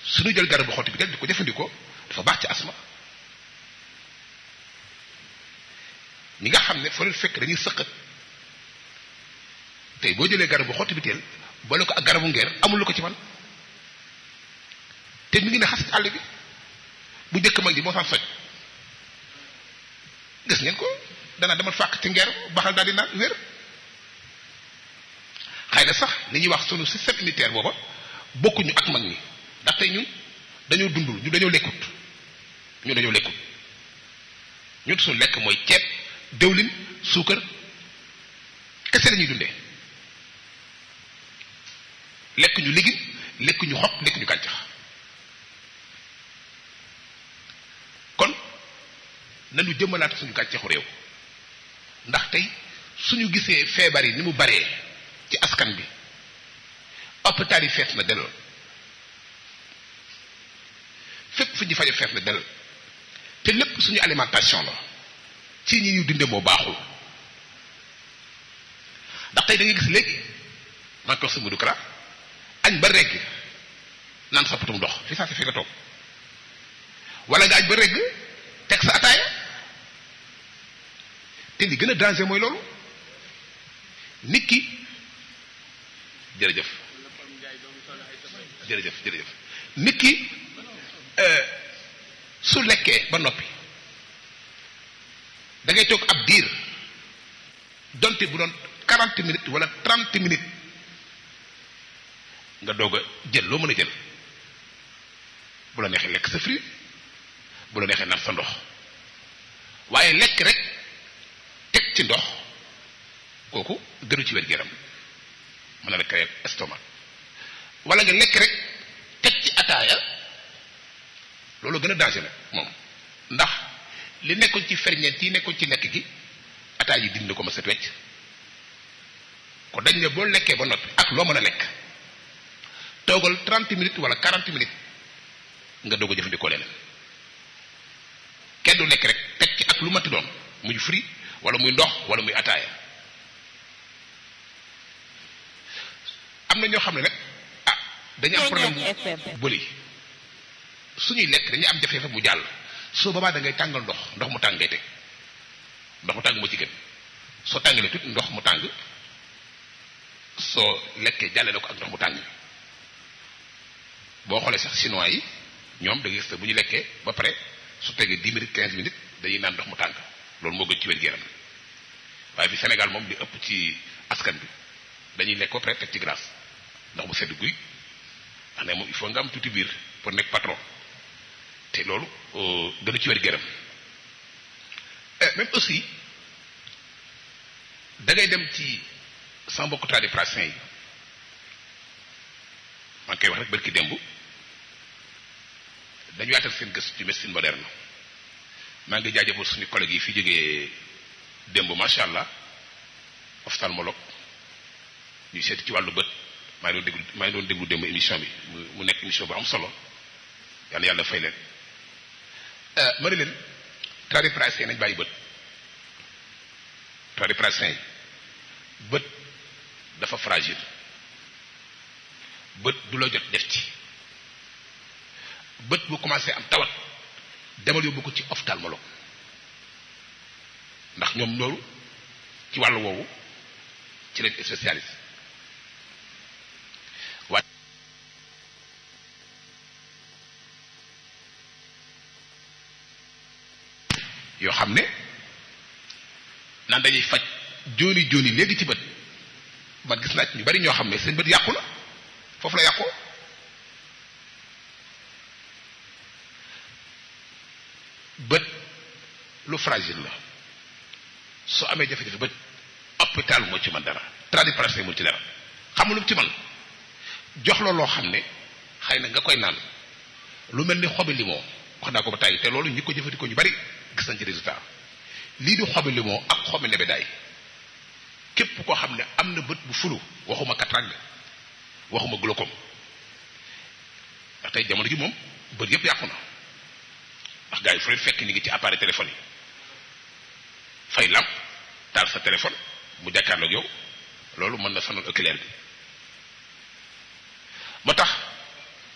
suñu jël garabu xotti bi tel di ko jëfandikoo dafa baax ci asma ñi nga xam ne fa leen fekk dañuy sëqat tey boo jëlee garabu xotti bi teel boole ko ak garabu ngeer amul lu ko ci man te mi ngi ne xas ci àll bi bu njëkk mag ji moo saan soj gis ngeen ko dana demal fàq ci ngeer baxal daal di naan wér xëy na sax li ñuy wax sunu système immunitaire booba bokkuñu ak mag ñi ndax tey ñun dañoo dundul ñu dañoo lekkut ñu dañoo lekkut ñun suñu lekk mooy ceeb dëwlin suukar kese la ñuy dundee lekk ñu légume lekk ñu xob lekk ñu gàncax kon nañu jëmmalaat suñu gàncaxu réew ndax tey suñu gisee feebar yi ni mu baree ci askan bi hôpital yi fees na delloo fépp fu ñu faje fees na dell te lépp suñu alimentation la ci ñi ñu dunde moo baaxul ndax tey da ngay gis léegi man ko sama dukara añ ba regg naan sa potum ndox fi saa si fi nga toog wala nga añ ba regg teg sa ataaya te li gën a danger mooy loolu nit ki jërëjëf jërëjëf jërëjëf nit ki su lekkee ba noppi da ngay toog ab diir donte bu doon quarante minutes wala trente minutes nga doog a jël loo mën a jël bu la neexee lekk sa fruit bu la neexee naan sa ndox waaye lekk rek teg ci ndox kooku gënu ci wér géram mën na la créer estomac wala nga lekk rek teg ci ataaya loolu gën a danger nag moom ndax li nekkoon ci ferñeent yi nekkoon ci lekk gi ataaya yi dindi ko ma set wecc ko dañ ne boo lekkee ba noppi ak loo mën a lekk toogal 30 minutes wala 40 minutes nga doog a jëfandikoo leneen kenn du lekk rek teg ci ak lu mati doon muy fruit wala muy ndox wala muy ataaya am na ñoo xam ne nag ah dañu am problème bu bëli suñuy lekk dañuy am jafe-jafe mu jàll soo boobaa da ngay tàngal ndox ndox mu tàng ngay teg ndox mu tàng moo ci gën soo tàngalee tuuti ndox mu tàng soo lekkee jàllale ko ak ndox mu tàng boo xoolee sax chinois yi ñoom da ngay gis bu ñu lekkee ba pare su tegee 10 minutes 15 minutes dañuy naan ndox mu tàng loolu moo gën ci wér-gu-yaram waaye fi Sénégal moom li ëpp ci askan bi dañuy lekk ba pare teg ci glace ndox mu sedd guy ndax ne moom il faut nga am tuuti biir pour nekk patron te loolu gënu ci wér-gu-yaram même aussi da ngay dem ci sama mbokku tradipraticiens yi maa ngi koy wax rek barki démb dañu yaatal seen gëstu ci médecine moderne maa ngi jaajëfal suñu collègues yi fi jógee démb macha allah ophtalmologue ñuy seeti ci wàllu bët maa ngi doon déglu maa ngi doon déglu démb émission bi mu nekk émission bu am solo yàlla yàlla fay leen ma ne leen tradipraticiens nañ bàyyi bët tradipraticiens yi bët dafa fragile bët du la jot def ci bët bu commencé am tawat demal yóbbu ko ci ophtalmologue ndax ñoom loolu ci wàllu woowu ci lañ spécialiste waaye yoo xam ne naan dañuy faj jooni jooni léegi ci bët man gis naa ci ñu bari ñoo xam ne seen bët yàqu na foofu la yàqoo bët lu fragile la soo amee jafe-jafe bët hôpital moo ci man dara tradipraticien moo ci dara xamul lu ci man jox la loo xam ne xëy na nga koy naan lu mel ni xobi limon wax naa ko ba tàyyi te loolu ñi ko jëfandikoo ñu bari gis nañ ci résultat lii di xobi limon ak xobi nebedaay képp koo xam ne am na bët bu fulu waxuma cataracte waxuma glaucome ndax tey jamono ji moom bët yëpp yàqu na ndax gars yi fu leen fekk ñu ngi ci appareil téléphone yi fay lamp taal sa téléphone mu jàkkaarloog yow loolu mën na sonal oculaire bi moo tax